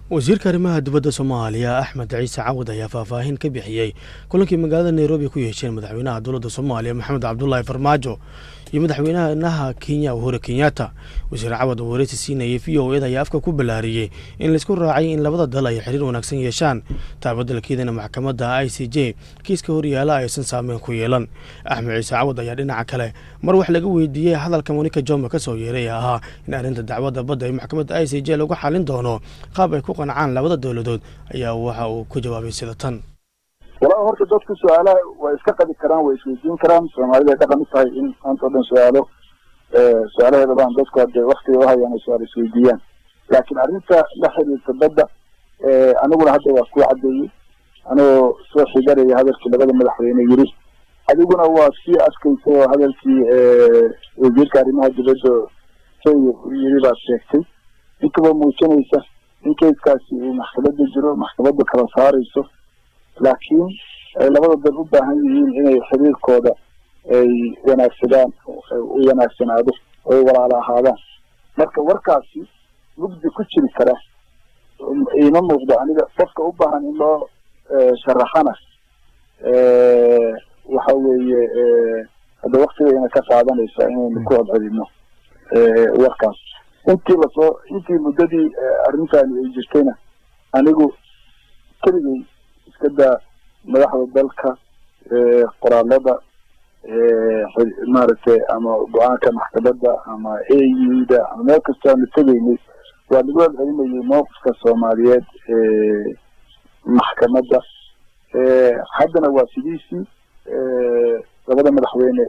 wasiirka arrimaha dibadda soomaaliya axmed ciise cawad ayaa faahfaahin ka bixiyey kulankii magaalada nairobi ku yeesheen madaxweynaha dowladda soomaaliya maxamed cabdulaahi farmaajo iyo madaxweynaha kenya uhuru kenyatta wasiir cawad oo wareysi siinayay v o eda ayaa afka ku ballaariyey in laisku raacay in labada dal ay xiriir wanaagsan yeeshaan taabadalkeedana maxkamadda i c j kiiska horyaala aysan saameyn ku yeelan axmed ciise cawad ayaa dhinaca kale mar wax laga weydiiyey hadalka monika jome ka soo yeeray ee ahaa in arrinta dacwadda badda ee maxkamadda i c j lagu xalin doono qaab ay ku qancaan labada dowladood ayaa waxa uu ku jawaabay sida tan walaa horta dadku su-aalaha way iska qabi karaan way isweydiin karaan soomaalida ay dhaqan u tahay in maanta o dhan su-aalo su-aalaheeda baan dadku hadee waktiga uhayaan ay su-aal isweydiiyaan laakiin arrinta la xiriirta badda aniguna hadda waa kuu caddeeyey anigoo soo xigaraya hadalkii labada madaxweyne yiri adiguna waa sii adkaysay oo hadalkii wasiirka arrimaha dibadda kenya yiri baad sheegtay inkaba muujinaysa in keiskaasi uu maxkamadda jiro maxkamadda kala saarayso laakiin ay labada dal u baahan yihiin inay xiriirkooda ay wanaagsadaan u wanaagsanaado oo ay walaalo ahaadaan marka warkaasi mugdi ku jiri kara iima muuqdo aniga qofka u baahan in loo sharaxana waxa weeye hadda waktigayna ka qaadanaysa inaynu ku hodcelino warkaas intii lasoo intii muddadii arrintani ay jirtayna anigu keligay iska daa madaxda dalka qoraalada maaragtay ama go-aanka maxkamadda ama a u da ama meel kastoo aanu tegaynay waa lagu celcelinayay mowqifka soomaaliyeed maxkamadda haddana waa sidiisii labada madaxweyne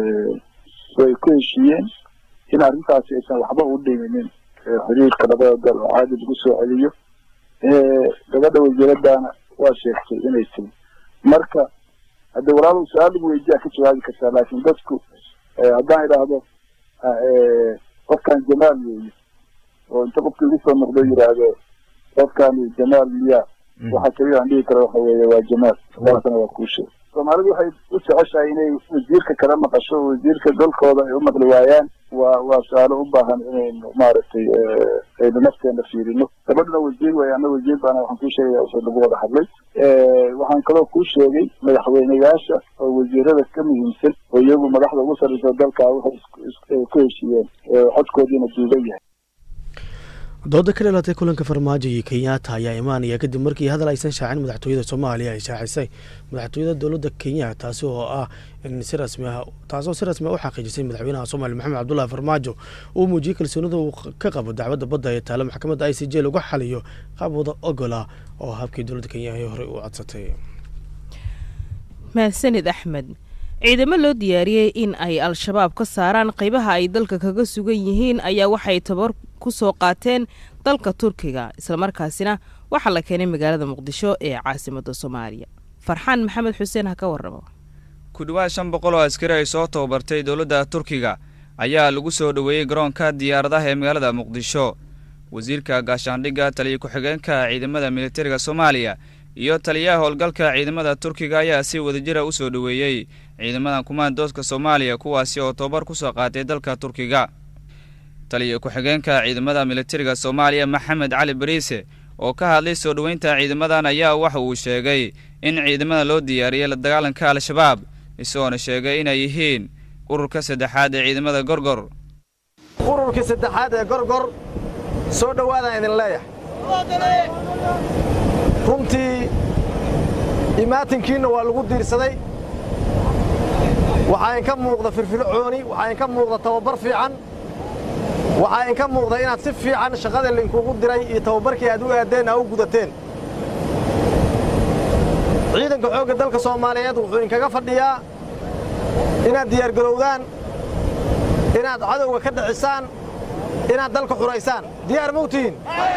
way ku heshiiyeen in arrintaasi aysan waxba u dhiminin xiriirka labada dal oo caadi lagu soo celiyo gabadha wasiiradana waa sheegtay inay tiri marka hadde walaalow su-aal lagu weydiyaa ka jawaabi kartaa laakiin dadku haddaan idhaahdo qofkan jamaal weeye oo inta qofka igu soo noqdo yidhaahdo qofkani jamaal miya waxa keliya aan dhihi karo waxa weeye waa jamaal taasna waa kuu sheeg soomaalidu waxay u jeceshahay inay wasiirka kala maqasho oo wasiirka dalkooda ay u maqli waayaan waa waa su-aalo u baahan inaynu maaragtay aynu nafteena fiirino gabadhuna wasiir way ana wasiir baana waxaan kuu sheegaya wixii lagu wada hadlay waxaan kaloo kuu sheegay madaxweyneyaasha oo wasiirada ka muhiimsan oo iyagu madaxda ugu sarreysa dalka waxay ku heshiiyeen codkoodiina duuban yahay dooda ka dhalatay kulanka farmaajo iyo kenyatta ayaa imaanaya kadib markii hadal aysan shaacin madaxtooyada soomaaliya ay shaacisay madaxtooyada dowladda kenya taasi oo ah in si rasmi ah taasoo si rasmi ah u xaqiijisay madaxweynaha soomaaliya maxamed cabdullaahi farmaajo uu muujiyey kalsoonida uu ka qabo dacwadda badda ee taalo maxkamadda i c j lagu xaliyo qaab wada ogola oo habkii dowladda kenya ay horey u codsatay mahadsanid axmed ciidamo loo diyaariyey in ay al-shabaab ka saaraan qaybaha ay dalka kaga sugan yihiin ayaa waxay tabar ku soo qaateen dalka turkiga islamarkaasina waxaa la keenay magaalada muqdisho ee caasimadda soomaaliya farxaan maxamed xuseen ha ka warramo ku dhowaad shan boqol oo askari ay soo tababartay dowladda turkiga ayaa lagu soo dhoweeyey garoonka diyaaradaha ee magaalada muqdisho wasiirka gaashaandhigga taliya ku-xigeenka ciidamada militariga soomaaliya iyo taliyaha howlgalka ciidamada turkiga ayaa si wadajira u soo dhoweeyey ciidamadan kumaandooska soomaaliya kuwaasi oo tababar ku soo qaatay dalka turkiga taliya ku-xigeenka ciidamada militariga soomaaliya maxamed cali bariise oo ka hadlay soo dhoweynta ciidamadan ayaa waxa uu sheegay in ciidamada loo diyaariyey la dagaalanka al-shabaab isagoona sheegay inay yihiin ururka saddexaad ee ciidamada gorgor ururkii saddexaad ee gorgor soo dhowaadaan idin leeyahay runtii imaatinkiinna waa lagu diirsaday waxaa inka muuqda firfircooni waxaa inka muuqda tababar fiican waxaa inka muuqda inaad si fiican shaqada lainkugu diray iyo tababarkii aad u aadeen aa u gudateen ciidanka xoogga dalka soomaaliyeed wuxuu inkaga fadhiyaa inaad diyaargarowdaan inaad cadowga ka dhicisaan inaad dalka xuraysaan diyaar mawtihiin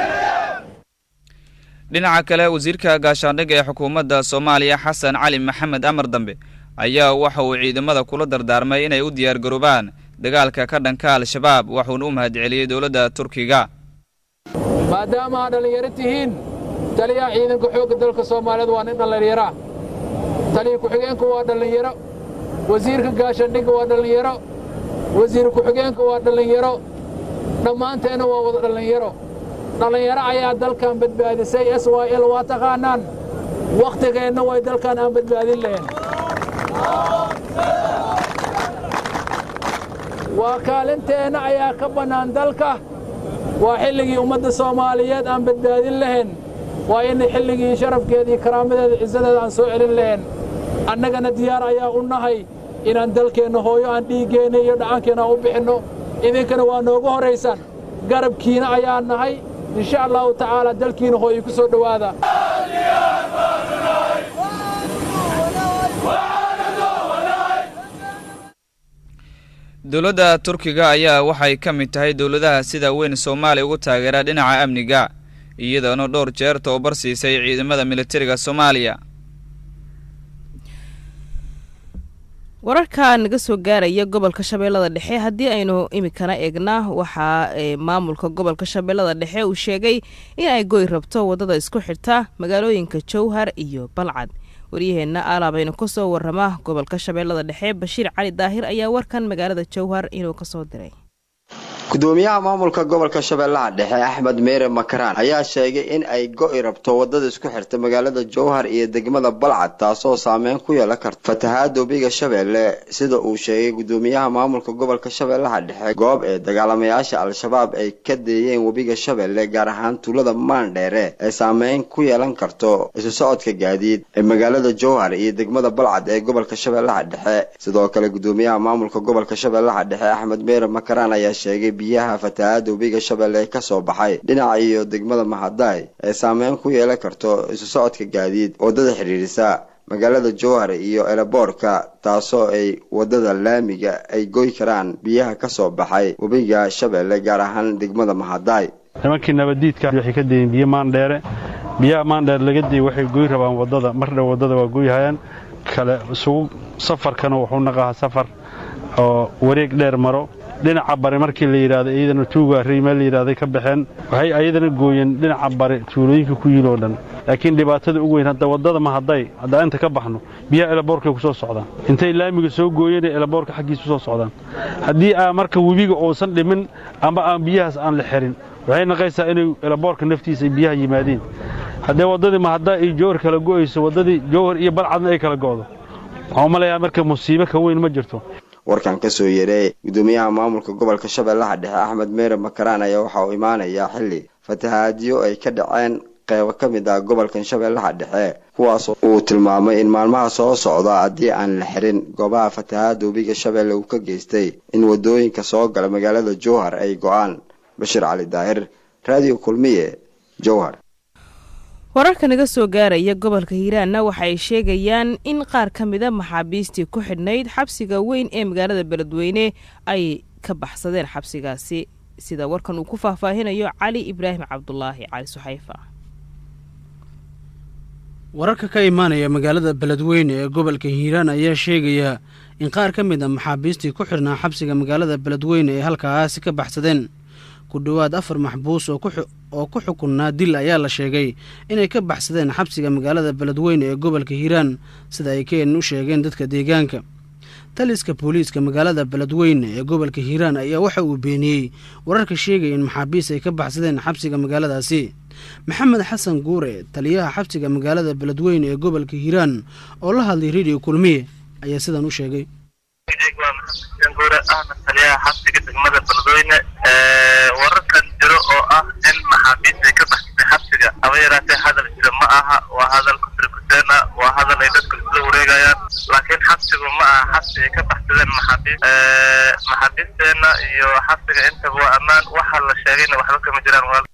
dhinaca kale wasiirka gaashaandhigga ee xukuumadda soomaaliya xasan cali maxamed amar dambe ayaa waxa uu ciidamada kula dardaarmay inay u diyaargaroobaan dagaalka ka dhanka al-shabaab waxuuna u mahadceliyey dowladda turkiga maadaama aad dhallinyaro tihiin taliyaha ciidanka xoogga dalka soomaaliyeed waa nin dhallinyara taliya ku-xigeenku waa dhallinyaro wasiirka gaashaandhigga waa dhallinyaro wasiir ku-xigeenka waa dhallinyaro dhammaanteenna waa wada dhallinyaro dhallinyaro ayaa dalkan badbaadisay s y l waa taqaanaan wakhtigeenna way dalkan aan badbaadin lahayn waa kaalinteenna ayaa ka bannaan dalka waa xilligii ummadda soomaaliyeed aan badbaadin lahayn waa in xilligii sharafkeeda iyo karaamadeeda cisadeeda aan soo celin lahayn annagana diyaar ayaa u nahay inaan dalkeenna hooyo aan dhiiggeenna iyo dhacankeenna aan u bixinno idinkana waa noogu horraysaan garabkiina ayaa nahay insha allahu tacaala dalkiina hooyo ku soo dhowaada dowladda turkiga ayaa waxay ka mid tahay dowladaha sida weyn soomaaliya ugu taageera dhinaca amniga iyadoona dhowr jeer tababar siisay ciidamada militariga soomaaliya wararka naga soo gaaraya gobolka shabeellada dhexe haddii aynu imikana eegnaa waxaa maamulka gobolka shabeellada dhexe uu sheegay in ay goy rabto waddada isku xirta magaalooyinka jowhar iyo balcad waryaheenna alaabaynu ka soo warrama gobolka shabeellada dhexe bashiir cali daahir ayaa warkan magaalada jowhar inuu kasoo diray gudoomiyaha maamulka gobolka shabeellaha dhexe axmed meere makaraan ayaa sheegay in ay go'i rabto waddada isku xirta magaalada jowhar iyo degmada balcad taasoo saameyn ku yeelan karta fatahaada webiga shabeelle sida uu sheegay gudoomiyaha maamulka gobolka shabeellaha dhexe goob ee dagaalamayaasha al-shabaab ay ka deeyeen webiga shabeelle gaar ahaan tuulada maandheere ee saameyn ku yeelan karto isu socodka gaadiid ee magaalada jowhar iyo degmada balcad ee gobolka shabeellaha dhexe sidoo kale gudoomiyaha maamulka gobolka shabeellaha dhexe axmed meere makaraan ayaa sheegay biyaha fatahaada webiga shabeelle ka soo baxay dhinaca iyo degmada mahadaay ee saameyn ku yeelan karto isu socodka gaadiid waddada xidhiidhisa magaalada jowhar iyo eleboorka taasoo ay waddada laamiga ay goy karaan biyaha ka soo baxay webiga shabeelle gaar ahaan degmada mahadaay nimankii nabaddiidka waxay ka deeyeen biyo maandheere biyaha maandheere laga deeyey waxay goy rabaan waddada mar dhow waddada waa goyhayaan kale isugu safarkana wuxuu naqahaa safar oo wareeg dheer maro dhinaca bari markii la yidhaahdo iyadana tuuga riimee la yidhahday ka baxeen waxay ayadana gooyeen dhinaca bari tuulooyinka ku yiloo dhan laakiin dhibaatada ugu weyn hadda waddada ma hadday haddaa inta ka baxno biyaha elaboorkay ku soo socdaan intay laamiga soo gooyeen ee elaboorka xaggiisa usoo socdaan haddii aa marka webiga uusan dhimin amba aan biyahaas aan la xirin waxay naqaysaa inay elaboorka naftiisa ay biyaha yimaadeen haddee waddadii ma haddaa ay jowhar kala go'ayso waddadii jowhar iyo balcadna ay kala go'do waxaan u malayaa marka musiibo ka weyn ma jirto warkan ka soo yeeray gudoomiyaha maamulka gobolka shabeellaha dhexe axmed meere makaraan ayaa waxa uu imaanayaa xilli fatahaadyo ay ka dhaceen qeybo ka mid ah gobolkan shabeellaha dhexe kuwaas uu tilmaamay in maalmaha soo socda haddii aan la xirin goobaha fatahaada webiga shabeelle uu ka geystay in waddooyinka soo gala magaalada jowhar ay go'aan bashiir cali daahir raadiyo kulmiye jowhar wararka naga soo gaaraya gobolka hiiraanna waxa ay sheegayaan in qaar ka mida maxaabiistii ku xidhnayd xabsiga weyn ee magaalada beledweyne ay ka baxsadeen xabsigaasi sida warkan uu ku faahfaahinayo cali ibraahim cabdulaahi cali suxayfa wararka ka imaanaya magaalada beledweyne ee gobolka hiiraan ayaa sheegaya in qaar ka mid a maxaabiistii ku xidhnaa xabsiga magaalada beledweyne ee halkaasi ka baxsadeen ku dhowaad afar maxbuus oo ku xukunnaa dil ayaa la sheegay inay ka baxsadeen xabsiga magaalada beledweyne ee gobolka hiiraan sida ay keenan u sheegeen dadka deegaanka taliska booliiska magaalada beledweyne ee gobolka hiiraan ayaa waxa uu beeniyey wararka sheegaya in maxaabiis ay ka baxsadeen xabsiga magaaladaasi maxamed xasan guure taliyaha xabsiga magaalada beledweyne ee gobolka hiiraan oo la hadlay rediyo kulmiye ayaa sidan u sheegay guure ahna taliyaha xabsiga degmada beledweyne wararkan jiro oo ah in maxaabiist ay ka baxsatay xabsiga haba yaraatee hadal jira ma aha waa hadal kutirkuteena waa hadal ay dadku isla wareegayaan laakiin xabsigu ma aha xabsi ay ka baxsadeen maxaabiist maxaabiisteena iyo xabsiga intaba waa ammaan waxa la sheegayna waxba kama jiraan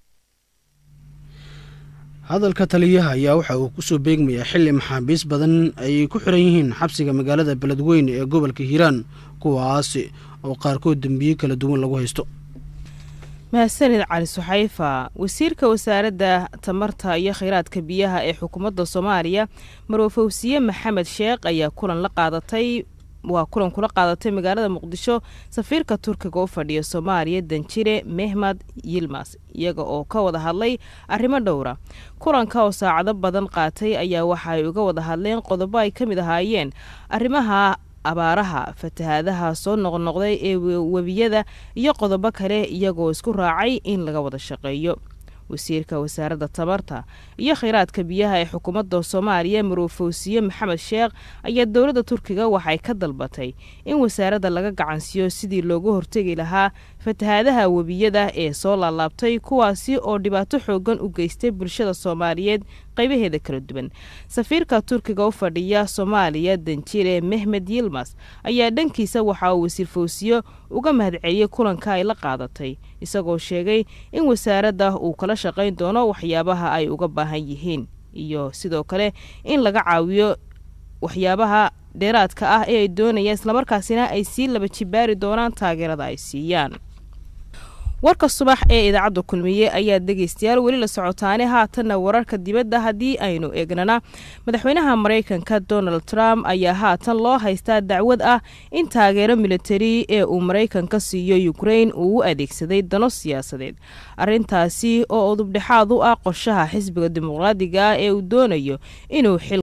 hadalka taliyaha ayaa waxa uu kusoo beegmayaa xilli maxaabiis badan ay ku xiran yihiin xabsiga magaalada beledweyne ee gobolka hiiraan kuwaasi oo qaarkood dembiye kala duwan lagu haysto mahadsanid cali suxayfa wasiirka wasaaradda tamarta iyo kheyraadka biyaha ee xukuumadda soomaaliya marwafawsiye maxamed sheekh ayaa kulan la qaadatay waa kulan kula qaadatay magaalada muqdisho safiirka turkiga u fadhiya soomaaliya danjire mehmed yilmas iyaga oo ka wada hadlay arrimo dhowra kulanka oo saacado badan qaatay ayaa waxa ay uga wada hadleen qodobo ay ka mid ahaayeen arrimaha abaaraha fatahaadaha soo noqnoqday ee webiyada iyo qodobo kale iyagoo isku raacay in laga wada shaqeeyo wasiirka wasaaradda tamarta iyo kheyraadka biyaha ee xukuumadda soomaaliya marofowsiye maxamed sheekh ayaa dowladda turkiga waxay ka dalbatay in wasaaradda laga gacansiiyo sidii looga hortegi lahaa fatahaadaha webiyada ee soo laalaabtay kuwaasi oo dhibaato xoogan u geystay bulshada soomaaliyeed qaybaheeda kala duwan safiirka turkiga u fadhiya soomaaliya danjire mehmed yilmas ayaa dhankiisa waxa uu wasiir fowsiyo uga mahadceliyey kulanka ay la qaadatay isagoo sheegay in wasaaradda uu kala shaqayn doono waxyaabaha ay uga baahan yihiin iyo sidoo kale in laga caawiyo waxyaabaha dheeraadka ah ee ay doonayaan islamarkaasina ay sii laba jibaari doonaan taageerada ay siiyaan warka subax ee idaacadda kulmiye ayaa dhegaystayaal weli la socotaane haatanna wararka dibadda haddii aynu eegnana madaxweynaha maraykanka donald trump ayaa haatan loo haystaa dacwad ah in taageero militari ee uu maraykanka siiyo ukrain uu u adeegsaday dano siyaasadeed arrintaasi oo udubdhexaad u ah qorshaha xisbiga dimuqraadiga ah ee uu doonayo inuu xil